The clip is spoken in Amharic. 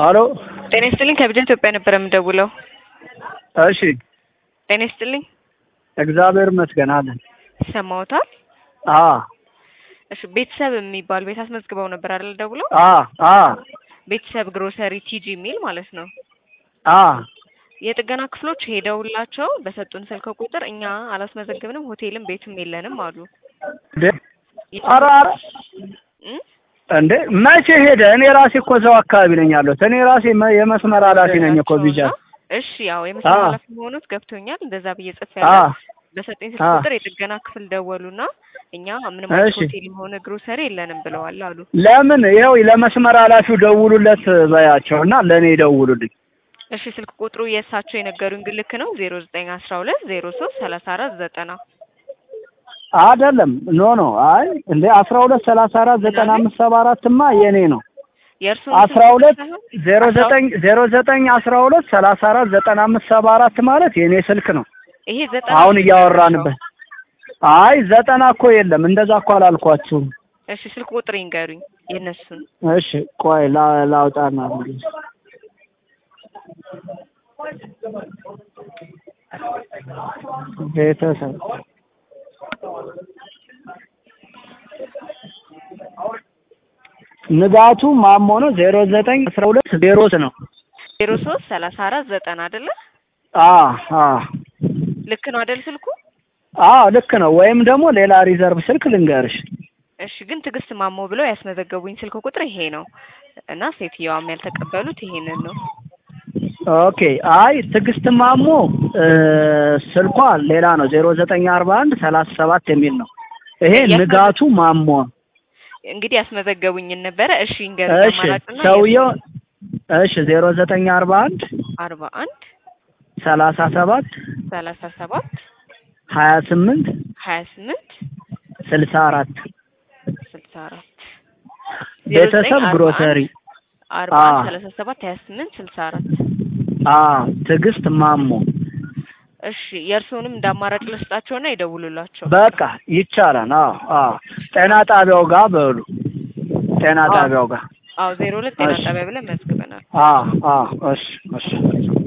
አሎ ጤና ይስጥልኝ ከብጃ ኢትዮጵያ ነበር የምደውለው። እሺ ጤና ይስጥልኝ እግዚአብሔር ይመስገን አለን። ይሰማዎታል? አ እሺ ቤተሰብ የሚባል ቤት አስመዝግበው ነበር አይደል? ደውለው አ አ ቤተሰብ ግሮሰሪ ቲጂ የሚል ማለት ነው። አ የጥገና ክፍሎች ሄደውላቸው በሰጡን ስልክ ቁጥር እኛ አላስመዘግብንም፣ ሆቴልም ቤትም የለንም አሉ። እንዴ ኧረ ኧረ እም? እንዴ መቼ ሄደ? እኔ ራሴ እኮ እዛው አካባቢ ነኝ ያለሁት። እኔ ራሴ መ- የመስመር ኃላፊ ነኝ እኮ ቢጃ። እሺ ያው የመስመር አ ኃላፊ መሆኑት ገብቶኛል። እንደዛ ብዬ ጽፌ አ ያለ በሰጠኝ ስልክ አ ቁጥር የጥገና ክፍል ደወሉና እኛ ምንም አይነት እሺ ሆቴልም ሆነ ግሮሰሪ የለንም ብለዋል አሉ። ለምን ይኸው ለመስመር ኃላፊው ደውሉለት በያቸውና ለእኔ ይደውሉልኝ። እሺ ስልክ ቁጥሩ የእሳቸው የነገሩኝ ግን ልክ ነው ዜሮ ዘጠኝ አስራ ሁለት ዜሮ ሶስት ሰላሳ አራት ዘጠና አይደለም ኖ ኖ አይ እንደ አስራ ሁለት ሰላሳ አራት ዘጠና ምናምን አምስት ሰባ አራትማ የኔ ነው። የእርሱን አስራ ስልክ ቁጥር ሁለት ሳይሆን ዜሮ አስራ ዘጠኝ ዜሮ ዘጠኝ አስራ ሁለት ሰላሳ አራት ዘጠና አምስት ሰባ አራት ማለት የኔ ስልክ ነው። ይሄ ዘጠና አሁን ነው መጨረሻው። እያወራንበት አይ ዘጠና እኮ የለም እንደዛ እኮ አላልኳችሁም። እሺ ስልክ ቁጥር ይንገሩኝ የእነሱን እሺ ቆይ ላ- ላውጣና እንግዲህ ቤተሰብ ንጋቱ ማሞ ነው ዜሮ ዘጠኝ አስራ ሁለት ዜሮ ነው ዜሮ ሶስት ሰላሳ አራት ዘጠና አይደለ? አ አ ልክ ነው አይደል ስልኩ? አ ልክ ነው። ወይም ደግሞ ሌላ ሪዘርቭ ስልክ ልንገርሽ። እሺ ግን ትዕግስት ማሞ ብለው ያስመዘገቡኝ ስልክ ቁጥር ይሄ ነው እና ሴትየዋም ያልተቀበሉት ይሄንን ነው። ኦኬ አይ ትዕግስት ማሞ እ ስልኳ ሌላ ነው ዜሮ ዘጠኝ አርባ አንድ ሰላሳ ሰባት የሚል ነው። ይሄ ያስመዘ ንጋቱ ማሞ እንግዲህ ያስመዘገቡኝን ነበረ። እሺ ይንገሩኝ እሺ አማራጭና ሰውየው እሺ ዜሮ ዘጠኝ አርባ አንድ አርባ አንድ ሰላሳ ሰባት ሰላሳ ሰባት ሀያ ስምንት ሀያ ስምንት ስልሳ አራት ስልሳ አራት ዜሮ ዘጠኝ ቤተሰብ አርባ አንድ ግሮሰሪ አርባ አ አንድ ሰላሳ ሰባት ሀያ ስምንት ስልሳ አራት አ ትዕግስት ማሞ እሺ የእርስዎንም እንደ አማራጭ ልስጣቸውና ይደውሉላቸው። በቃ ይቻላል። አዎ አዎ ጤና ጣቢያው ጋር በሉ ጤና አዎ ጣቢያው ጋር አዎ ዜሮ ሁለት ጤና እሺ ጣቢያ ብለን መዝግበናል። አዎ አዎ እሺ እሺ